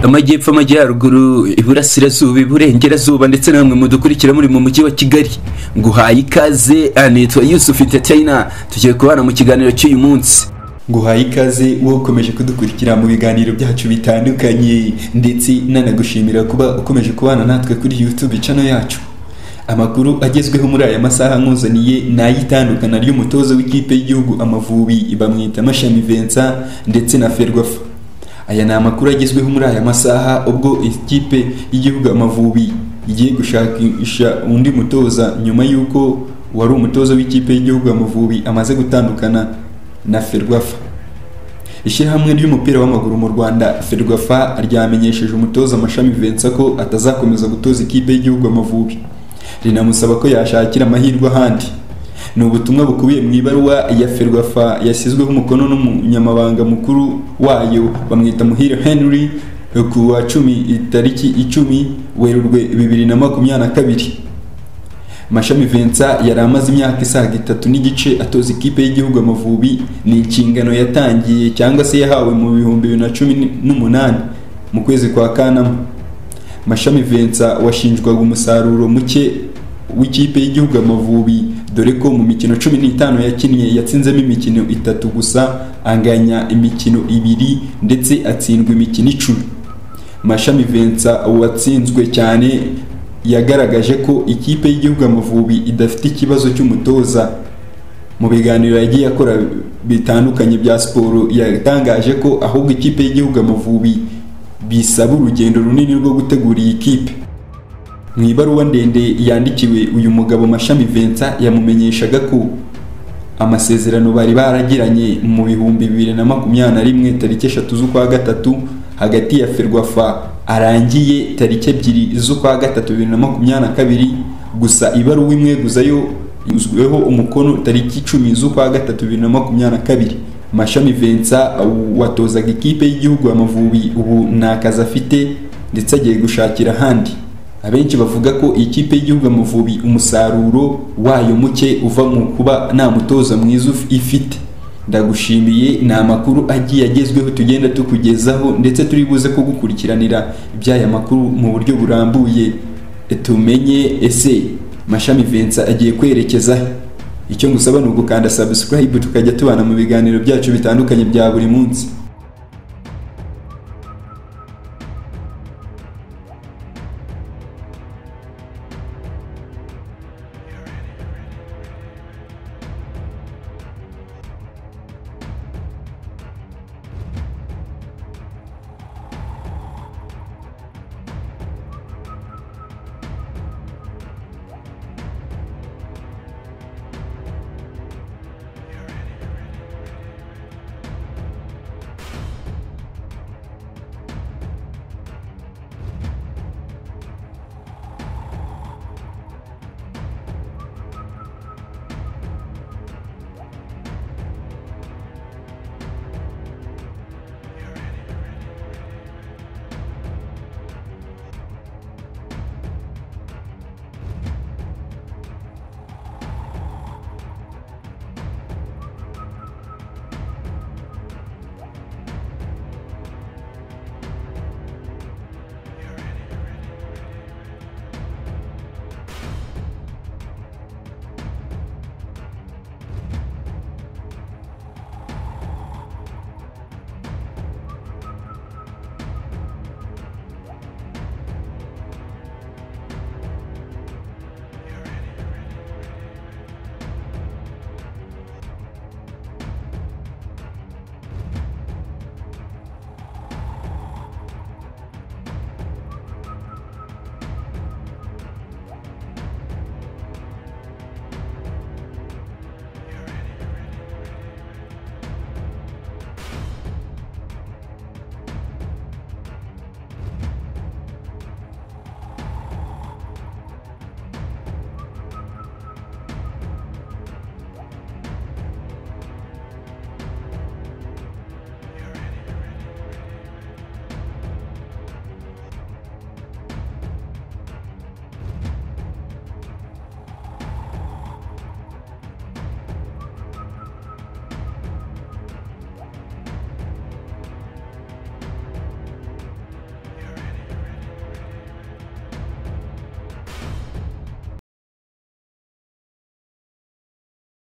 amajyepfo amajyaruguru iburasirazuba iburengerazuba ndetse namwe mudukurikira muri mu mujyi wa kigali nguhaye ikaze anitwa yusufu entertainer tugiye kubana mu kiganiro cy'uyu munsi nguhaye ikaze wowe ukomeje kudukurikira mu biganiro byacu bitandukanye ndetse nanagushimira kuba ukomeje kubana natwe kuri youtube channel yacu amakuru agezweho muri aya masaha nkuzaniye ni ay'itandukana ry'umutoza w'ikipe y'igihugu amavubi bamwita mashami vincent ndetse na ferwafa aya ni amakuru agezweho muri aya masaha ubwo ikipe y'igihugu amavubi igiye gushakisha undi mutoza nyuma y'uko wari umutoza w'ikipe y'igihugu amavubi amaze gutandukana na ferwafa ishyirahamwe ry'umupira w'amaguru mu rwanda ferwafa ryamenyesheje umutoza amashami vincent ko atazakomeza gutoza ikipe y'igihugu amavubi rinamusaba ko yashakira amahirwe ahandi ni ubutumwa bukubiye mu ibaruwa ya ferwafa yashyizweho umukono n'umunyamabanga mukuru wayo bamwita muhire henry ku wa cumi itariki icumi werurwe bibiri na makumyabiri na kabiri mashami vincent yari amaze imyaka isaga itatu n'igice atoza ikipe y'igihugu amavubi ni inshingano yatangiye cyangwa se yahawe mu bihumbi bibiri na cumi n'umunani mu kwezi kwa kanama mashami vincent washinjwaga umusaruro muke w'ikipe y'igihugu amavubi dore ko mu mikino cumi n'itanu yakinnye yatsinzemo imikino itatu gusa anganya imikino ibiri ndetse atsindwa imikino icumi mashami vincent watsinzwe cyane yagaragaje ko ikipe y'igihugu amavubi idafite ikibazo cy'umutoza mu biganiro yagiye akora bitandukanye bya siporo yatangaje ko ahubwo ikipe y'igihugu amavubi bisaba urugendo runini rwo gutegura iyi kipe mu ibaruwa ndende yandikiwe uyu mugabo mashami vincent yamumenyeshaga ko amasezerano bari baragiranye mu bihumbi bibiri na makumyabiri na rimwe tariki eshatu z'ukwa gatatu hagati ya ferwafa arangiye tariki ebyiri z'ukwa gatatu bibiri na makumyabiri na kabiri gusa ibaruwa imwe guzayo yuzweho umukono tariki icumi z'ukwa gatatu bibiri na makumyabiri na kabiri mashami vincent watozaga ikipe y'igihugu amavubi ubu nta kazi afite ndetse agiye gushakira ahandi abenshi bavuga ko ikipe y'igihugu amavubi umusaruro wayo muke uva mu kuba nta mutoza mwiza ifite ndagushimiye ni amakuru agiye agezweho tugenda tukugezaho ndetse turi buze ko gukurikiranira iby'aya makuru mu buryo burambuye tumenye ese mashami vincent agiye kwerekeza icyo ngusaba ni ugukanda subscribe tukajya tubana mu biganiro byacu bitandukanye bya buri munsi